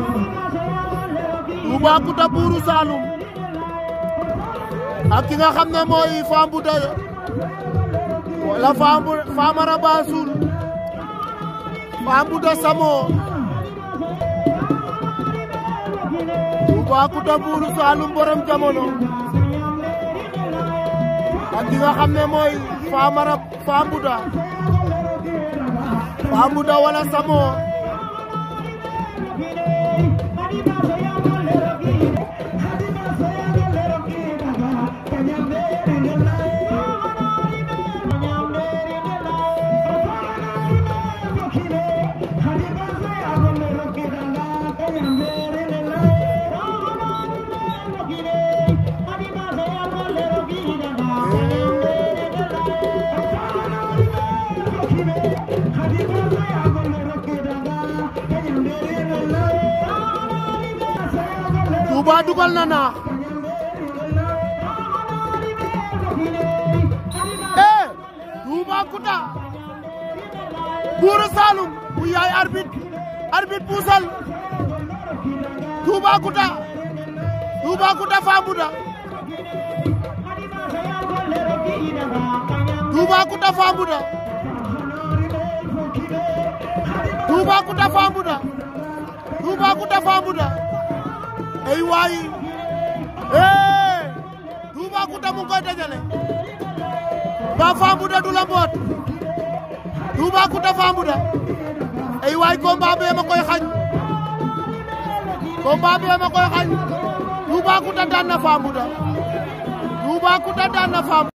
Toubacouta buuru Saloum ak ki nga xam ne mooy Fambouda wala Famara Bassoul Fambouda Samo Toubacouta buuru Saloum borom jamono ak ki nga xam ne mooy Famara Fambouda Fambouda wala Samo Touba dugal na naax eh Toubacouta Buuru Saloum bu yaay arbitre arbitre puusal Toubacouta Toubacouta Fambouda Toubacouta Fambouda Toubacouta Fambouda Toubacouta Fambouda ay waay eh Toubacouta mu ngi koy dajale ba Fambouda du la mboot Toubacouta Fambouda ay waay combat bee ma koy xañ combat bee ma koy xañ Toubacouta daan na Fambouda Toubacouta daan na Fambouda